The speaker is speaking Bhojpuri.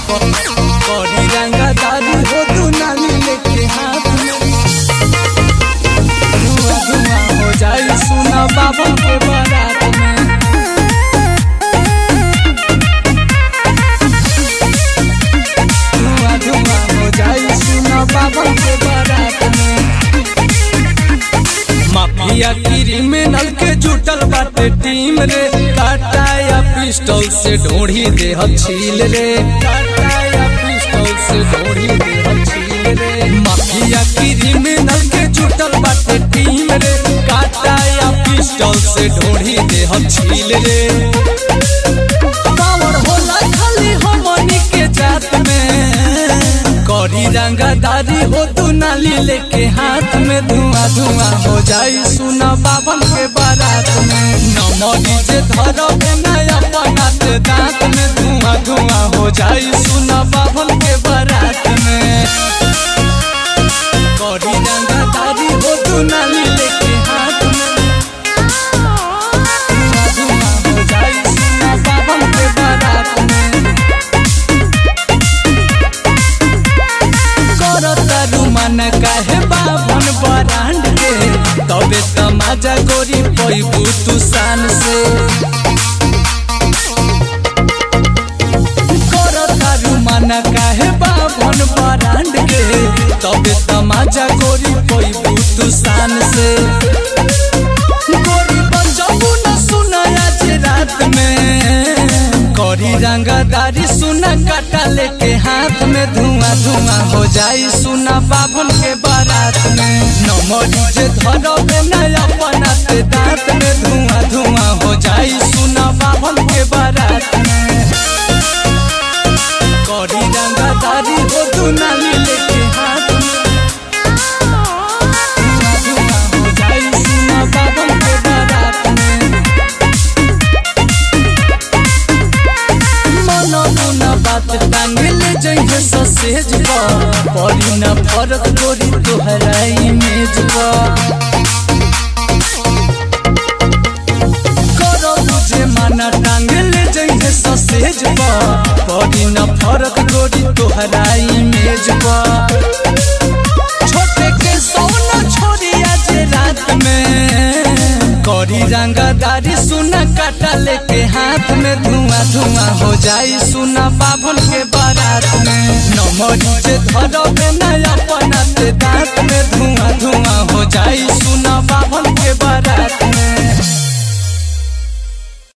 बड़ी रंगदारी हो तू नाली लेके हाथ में धुआं धुआं हो जाई सुना बाबा के बारात में धुआं धुआं हो जाई सुना बाबा के बारात में माफिया क्रिमिनल के जुटल बाटे टीम रे काटा या पिस्टल से ढोढ़ी दे छील रे काटा या पिस्टल से ढोढ़ी दे छील रे माफिया क्रिमिनल के जुटल बाटे टीम रे काटा या पिस्टल से ढोढ़ी दे छील रे पावर होला खाली हमनी के जात में करी रंगदारी हो तू नाली लेके हाथ में धुआं धुआं हो जाई सुना बाबन के बारात में नमरी जे धरबे नया बनाते दांत में धुआं धुआं हो जाई सुना बाबन के बारात में करी रंगदारी हो तू नाली लेके हाथ में धुआं धुआं हो जाई सुना बाबन के बारात में करतारू मन काहे बाभन बरांड के तबे तमाजा गोरी पैबू तू शान से करतारू मन काहे बाभन बरांड के तबे तमाजा गोरी पैबू तू शान से गोरी बजाबू न सुनाया जे रात में करी रंगदारी सुना काटा लेके हाथ में धुआं धुआं हो जाई सुना बाबन के बारात में नमरी जे धरबे नया बनाते दांत में धुआं धुआं हो जाई सुना बाबन के बारात में करी रंगदारी हो दुनाली लेके हाथ में धुआं धुआं हो जाई सुना बाबन के बारात में मन मुना बात टांगल जइहे ससेज पर पड़ी न फरक गोरी तोहरा इमेज पर करो बुझे माना टांगल जइहे ससेज पर पड़ी न फरक गोरी तोहरा इमेज पर छोटे के सोना छोड़ी आज रात में करी रंगदारी सुना काटा लेके हाथ में धुआं धुआं हो जाई सुना बाभन के बारात में नमरी जे धरबे नया बनाते दांत में धुआं धुआं हो जाई सुना बाभन के बारात में